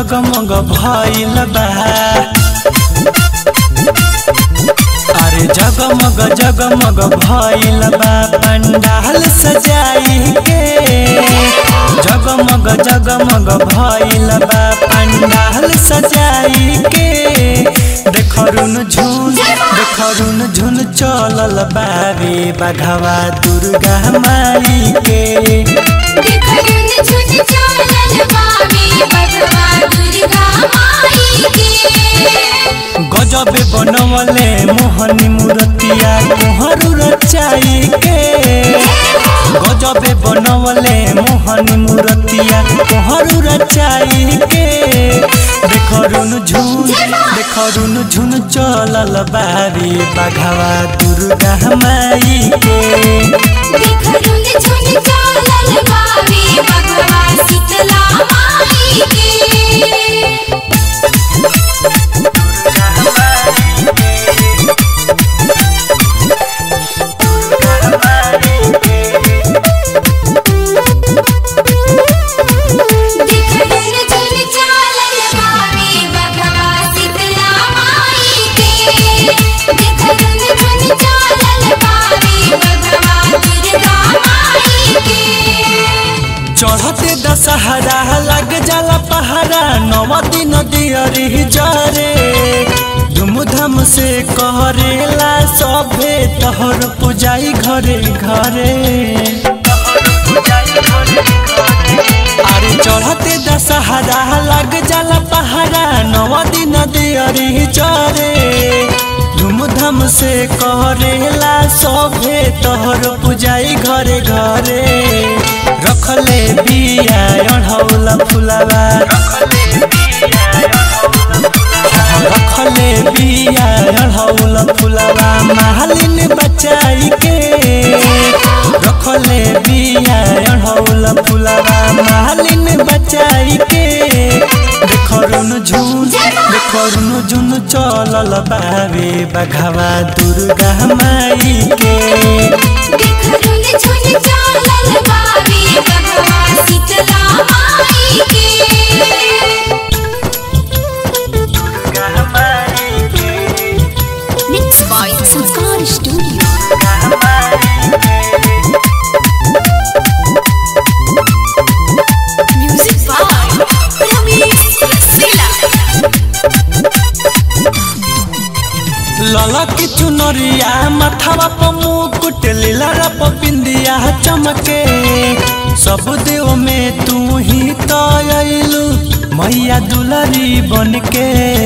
जगमग भइल बा अरे जगमग जगमग भइल बा पंडाल सजाई के जगमग जगमग भइल बा पंडाल सजाई के देखरुन झुन देखरुन झुन चलल बारे बघवा दुर्गा माई के देखरुन झुन चलल बावे बघवा दुर्गा माई के गजबे बनवले मोहनी मूर्तिया कोहरू रचाई के गजबे बनवले मोहनी मूर्तिया कोहरू रचाई के देखरुन झुन देखरुन झुन चलल बारी बघवा दुर्गा माई के देखरुन झुन चलल बावे बघवा शीतला माई के देखरुन झुन चलल बावे बघवा शीतला माई के देखरुन झुन चलल बावे बघवा दुर्गा माई के चढ़ते दशहरा लग जाला पहाड़ा नव दिन दियरी जरे धूमधाम से करेला सभे तोहर पूजाई घरे घरे अरे चढ़ते दशहरा लग जाला पहाड़ा नव दिन दियरी जरे धूमधाम से करेला सभे तोहर पूजाई घरे घरे रखले बिया अढ़ौला फुलावा रखले बिया अढ़ौला फुलावा मालिन बचाई के रखले बिया अढ़ौला फुलावा मालिन बचाई के देखरुन झुन देखरुन झुन चलल बावे बघवा दुर्गा माई के देखरुन झुन चलल बावे बघवा शीतला माई के Mixed by Sanskar Studio. Music by Ramesh Rasila. ललक चुनरिया मथवा प मुकुट लीला प बिंदिया चमके सब देव में तू ही तो अइलू मैया दुलारी बनके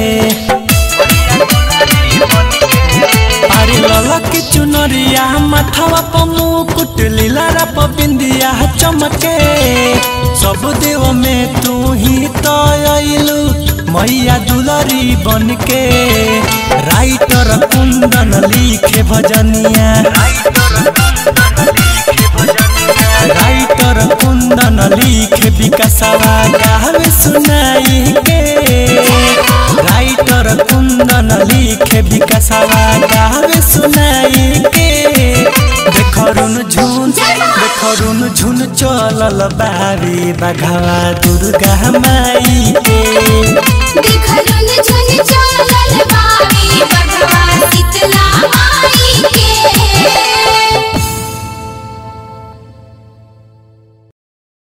अरे ललक चुनरिया मथवा प मुकुट लीला प बिंदिया चमके सब देव में तू ही तो अइलू मैया दुलारी बनके राइटर कुंदन लिखे भजनिया राइटर कुंदन लिखे विकासवा गावे सुनाई के राइटर कुंदन लिखे विकासवा गावे सुनाई के देखरुन झुन देखरुन झुन चलल बारी बघवा दुर्गा माई के